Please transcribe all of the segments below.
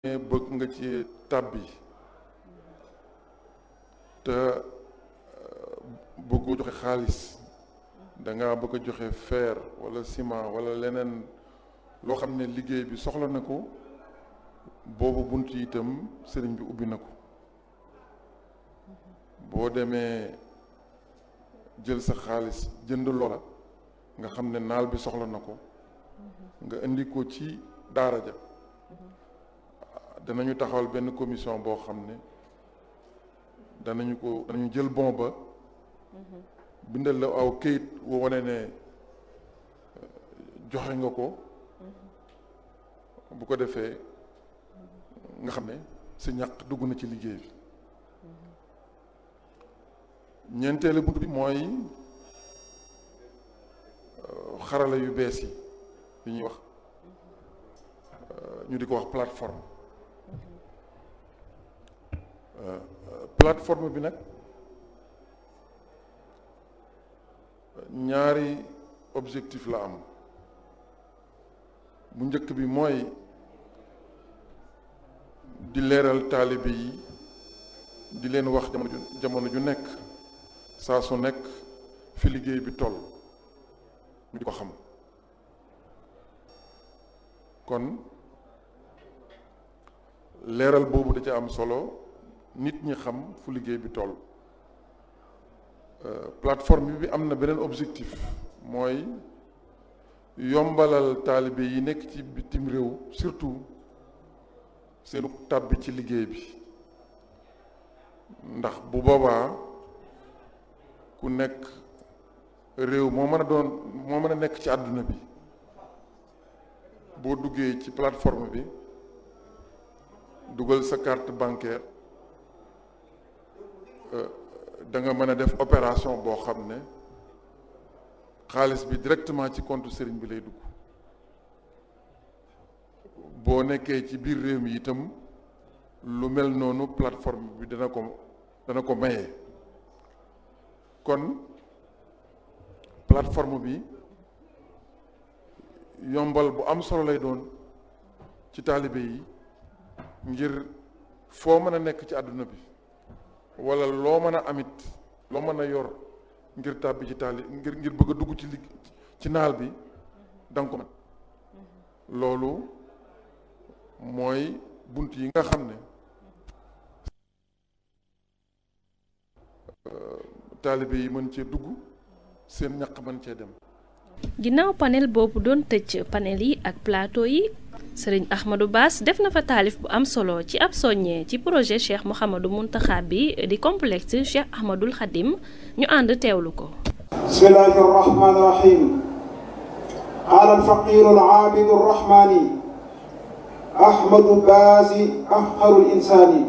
bëgg nga ci tàbbi te bëggu joxe xaalis da nga bëgg a joxe fer wala ciment wala leneen loo xam ne liggéey bi soxla na ko boobu bunt yi itam sëriñ bi ubbi na ko boo demee jël sa xaalis jënd loola nga xam ne naal bi soxla na ko nga indi ko ci daara ja danañu taxawal benn commission boo xam ne danañu ko danañu jël bon ba bindal la aw këyit woo wane ne joxe nga ko bu ko defee nga xam ne sa ñàq dugg na ci liggéey bi ñeenteelu bunt bi mooy xarala yu bees yi yi ñuy wax ñu di ko wax plateforme plateforme bi nag ñaari objectif la am bu njëkk bi mooy di leeral taalibe yi di leen wax jamono ju jamono ju nekk saa su nekk fi liggéey bi toll ñu di ko xam kon leeral boobu da ca am solo nit ñi xam fu liggéey bi toll plateforme bi am na beneen objectif mooy yombalal taalibe yi nekk ci bitim réew surtout seenu tàbbi ci liggéey bi ndax bu boobaa ku nekk réew moo mën a doon moo mën a nekk ci àdduna bi boo duggee ci plateforme bi dugal sa carte bancaire da nga mën a def opération boo xam ne xaalis bi directement ci compte sëriñ bi lay dugg boo nekkee ci biir réew mi itam lu mel noonu plateforme bi dana ko dana ko maye kon plateforme bi yombal bu am solo lay doon ci taalibe yi ngir foo mën a nekk ci àdduna bi wala loo mën a amit loo mën a yor ngir tàbbi ci taali ngir ngir bëgg a dugg ci ligg ci naal bi danga ko mën loolu mooy bunt yi nga xam ne taalibe yi mën cee dugg seen ñaq mën cee dem ginnaaw panel boobu doon tëj panel yi ak plateau yi sëriñ Ahmadou Bass def na fa taalif bu am solo ci ab soññee ci projet Cheikh Mouhamadou Mountakha bi di complexe Cheikh Ahmadoul Khadim ñu ànd teewlu ko bismillahi arrahmani irrahim qaala alfaqiru alaabidu arrahmani ahmadu baasi afqaru linsaani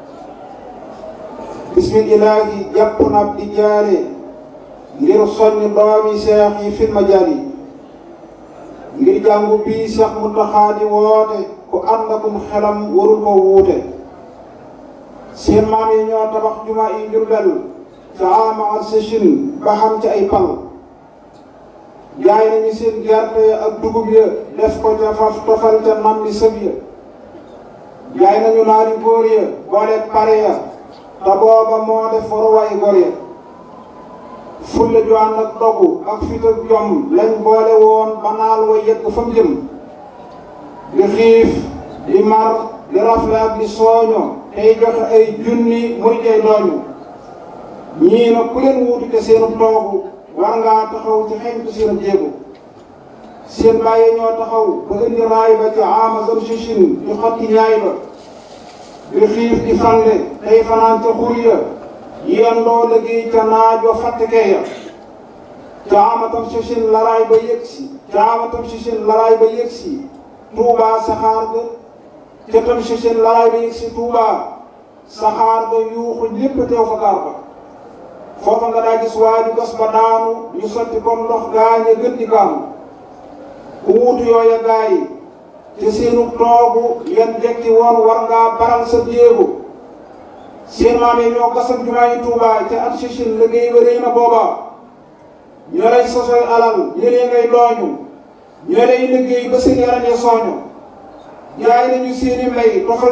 bismillahi jàpp na ab di jaare ngir soññ doomi seex yi fil majaali ngir jàngu bii Seex Muntaxa di woote ku ànd akum xelam warul ko wuute seen maam yi ñoo tabax juma yi Jurbel ca ama ak sëchin ba xam ci ay pal jaay nañu seen gerte ak dugub ya def ko ca faf tofal ca nam di sëb ya jaay nañu naari góor ya boole pare ya te booba moo def waruwaay góor ya fulla ju ànd ak dogu ak fit ak jom lañ boole woon ba naal wa yegg fa mu jëm di xiif di mar di rafle ak di sooño tey joxe ay junni muy tey dooñu ñii na ku leen wuutu te seenu toogu war ngaa taxaw ci xeñtu seenu jéego seen bàyyi ñoo taxaw ba indi raay ba ci ama zam sichin di xotti ñaay ba di xiif di fande tey fanaan ca xur ya yendoo liggéey ca naaj wa fàttekee ya caamatam si sin laraay ba yëg si caamatam si sin laraay ba yëg si tuubaa saxaar ga ca tam si sin laraay ba yëg si tuubaa saxaar ga yuuxu ñépp teew fa gaar ba foofa nga daa gis waa ju gas ba daanu ñu sotti comme ndox gaañe gën di gaamu ku wuutu yooya gaa yi te seenu toogu yan jekki woon war ngaa baral sa jéego seen maam yi ñoo gasam jumaa yi Tuubaa ca at sichin liggéey ba rëy na booba ñoo lay sosoy alal ñëlee ngay dooñu ñoo lay liggéey ba seen yaram ya sooñu jaay nañu seeni mbay toxal